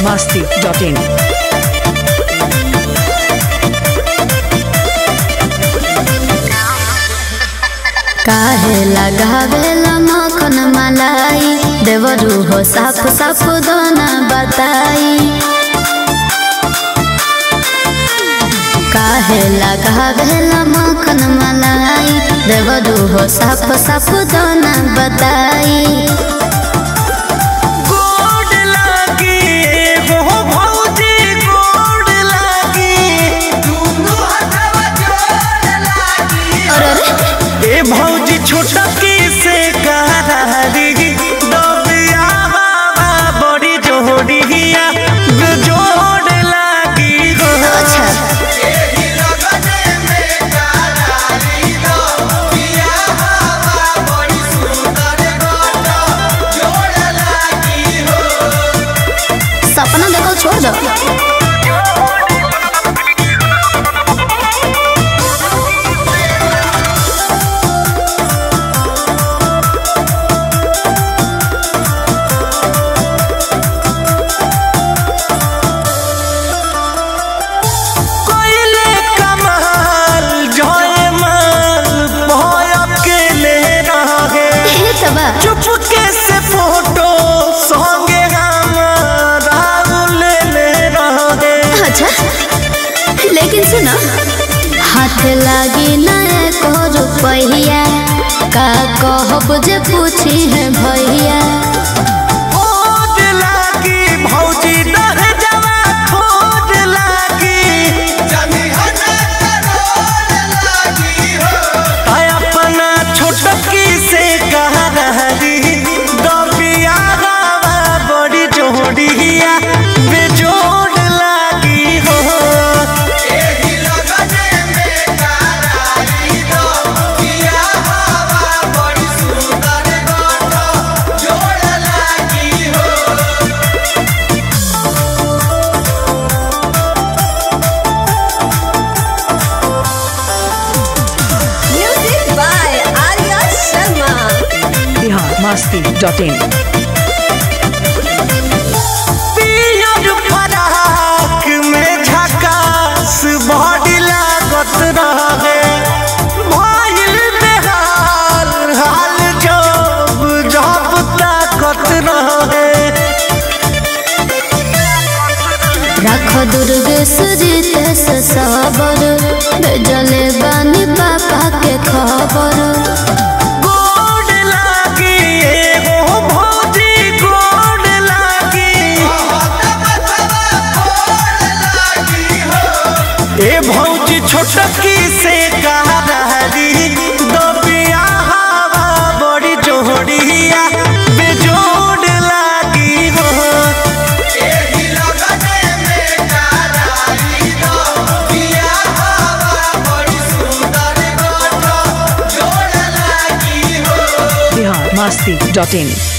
masti.in. काहे लगावेला मखन मलाई देवरू हो साफ साफ दोना बताई काहे लगावेला मखन मलाई देवरू हो साफ साफ दोना बताई गोड लागी हो भौजी गोड लागी दुनु हथवा जोड़ लागी अरे अरे ए भौजी छोटा की से करारी दबिया बाबा बड़ी जोड़िया जोड़ लागी हो अच्छा सपना देखो छोड़ दो कोइले कमाल जयमाल भय अकेले रहे हे तबा चुपके से फोटो संगे हमारा ले ले रहे अच्छा लेकिन सुनो हाथ लागी ना एको रुपैया का कहब जे पूछी है भैया खोज लागी भौजी दह जवा खोज लागी आय अपना छोटकी से कहा रही दबिया हवा बड़ी जोड़िया बेजोड़ लागी हो Music by Arya Sharma. Bihar masti.in. पियर फराक में झकास बॉडी लागत रहे भइल बेहाल हाल जब जब ताकत रहे रख दुर्ग सुजित से सबर भेजले बानी पापा के खबर गोड लागी एगो भौजी गोड लागी ए भौजी छोटकी से कहा रही दबिया हवा बड़ी जोड़िया बेजोड़ लागी हो Bihar masti.in.